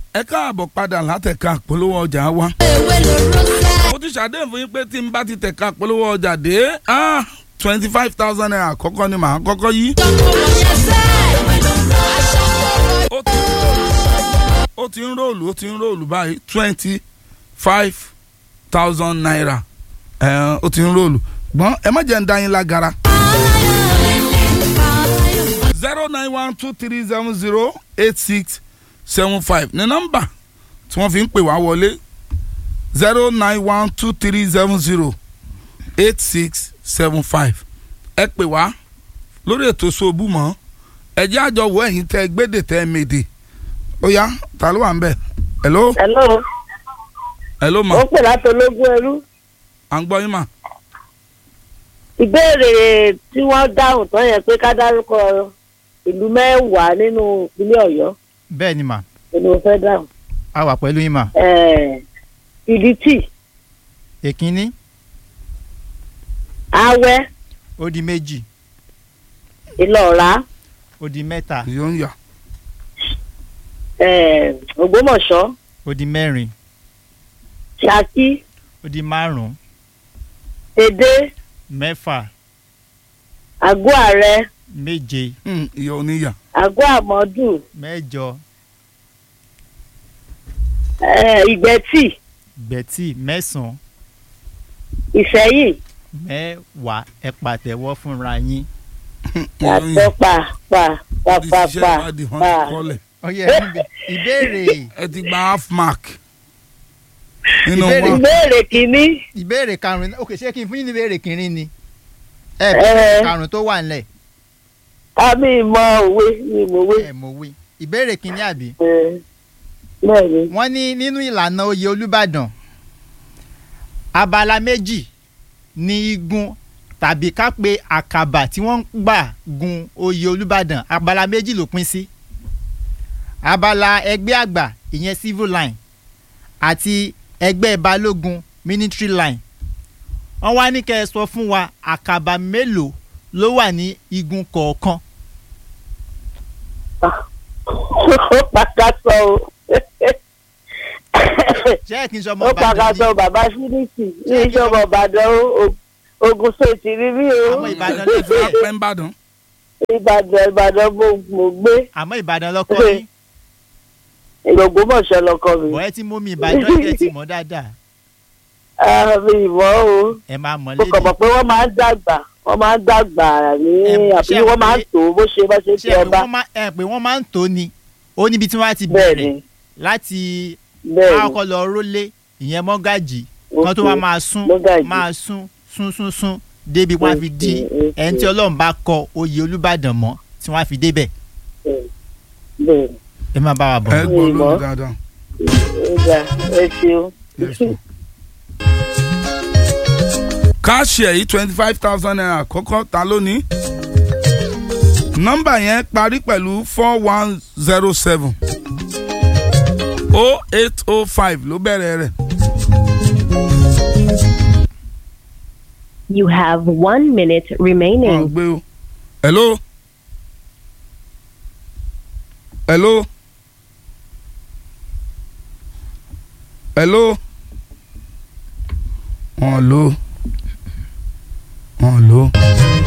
ẹ káàbọ̀ padà látẹ̀ka polówó ọjà wa. ewé lóró sẹ́. mo ti ṣàdéhùn fún yín pé tí n bá ti tẹ̀ka polówó ọjà dé twenty five thousand naira àkọ́kọ́ ni màá kọ́kọ́ yí. tọkọ wọ̀nyẹn sẹ́. ewé lóró aṣọ kọ̀ọ̀kan. ó ti ń róòlù ó ti ń róòlù ó ti ń róòlù báyìí twenty five thousand naira ẹ̀, ó ti ń róòlù gbọ́n ẹ má jẹ́ ń dá yín lágara. zero nine one two three seven zero eight six seven five ní nọ́mbà tí wọ́n fi ń pè wá wọlé zero nine one two three seven zero eight six seven five ẹ pè wá lórí ètò ṣòbù mọ́ ẹ jẹ́ àjọ wo ẹ̀yin tẹ́ gbédè tẹ́ mèdè ó yá ta ló wà ń bẹ̀ hello hello hello ma ó pè láti ológun ẹrú à ń gbọ́ yín mà ìbéèrè tí wọ́n dáhùn tán yẹn pé ká dárúkọ ìlú mẹ́wàá nínú ìpínlẹ̀ ọ̀yọ́ bẹ́ẹ̀ ni mà ni mo fẹ́ dáhùn a wà pẹ̀lú yín mà Eh, ìdítì èkínní awẹ́ ó di méjì ìlọ̀ra ó di mẹ́ta yóò ń yà eh, ògbómọ̀ṣọ́ ó di mẹ́rin ṣákí ó di márùn-ún èdè mẹ́fà àgọ́ ààrẹ méje ìyá oníyà àgọ́ àmọ́dù mẹ́jọ eh, ìgbẹ́tì gbẹ̀tì mẹ́sàn-án ìṣẹ́yìn mẹ́wàá ẹ pàtẹ́wọ́ fúnra yín. ìyá oníyà àtọ́ pa pa pa pa iṣẹ́ pa ìwádìí wọn pa ti kọ́lẹ̀ ọyẹ ìbéèrè ẹ ti gba half mark nínú Ìbéèrè. wa ìbéèrè kìíní ìbéèrè karùn-ún ok ṣé kí n fún yín ní ìbéèrè kìíní ni ẹ Eh. ìbéèrè karùn-ún tó wà nílẹ̀ àmì ìmọ̀ òwe ní ìmọ̀wé ẹ mọ̀ wí ìbéèrè kìíní àbí bẹ́ẹ̀ ni wọ́n ní nínú ìlànà oyè olùbàdàn abala méjì ní igun tàbí ká pé àkàbà tí wọ́n ń gbà gun oyè olùbàdàn abala méjì ló pín sí abala ẹgbẹ́ àgbà ìyẹn civil line àti ẹgbẹ́ balógun military line wọ́n wá ní kẹ́ ẹ sọ fún wa àkàbà mélòó ló wà ní igun kọ̀ọ̀kan ó pàkàtọ̀ o ṣé ẹ kí n sọ ọmọ ó ìbàdàn ni pàkàtọ̀ bàbá síríìtì ní ìjọba ìbàdàn o ogun sèǹtì rí mi o àwọn ìbàdàn ló fi ẹ̀ pẹ́ ń bàdàn ìbàdàn ìbàdàn mo mo gbé àmọ́ ìbàdàn lọ́kọ́ yín ìlògbómọ̀ṣọ́ lọkọ mi bọ̀ ẹ ti mú mi ìbàdàn ẹ ti mọ̀ dáadáa àmì ìmọ̀ o ẹ máa mọ̀ mo kàn mọ̀ lédè pé wọ́n máa ń dàgbà wọ́n máa ń dàgbà ní Em, àbí ṣé wọ́n máa ń pé- tó bó ṣe bá ṣe ṣé ti ẹ pé ọba wọ́n máa ẹ pé wọ́n máa ń tó ni ó níbi tí wọ́n á ti bẹ́ẹ̀ bẹ̀rẹ̀ ni láti bẹ́ẹ̀ ni àkọ́kọ́ lọ rólé ìyẹn mọ́gàjì kan tó wá máa sún Mọ́gàjí. máa sún sún sún sún débi wọ́n á fi di Okay, okay. ẹni tí ọlọ́run bá kọ oyè olùbàdàn mọ́ tí wọ́n á fi débẹ̀ bẹ́ẹ̀ ni ẹ má bá wa bọ̀. ẹ gbọ́ Ìmọ̀. lónìí dáadáa. ó dà ẹ ṣeun. Yes, ma'am. káàṣì ẹ̀yí twenty five thousand naira àkọ́kọ́ ta lónìí nọ́mbà yẹn parí pẹ̀lú four one zero seven o eight o five ló bẹ̀rẹ̀ rẹ̀ You have one minute wọ́n remaining. gbé o hello hello hello wọ́n lò wọ́n lò.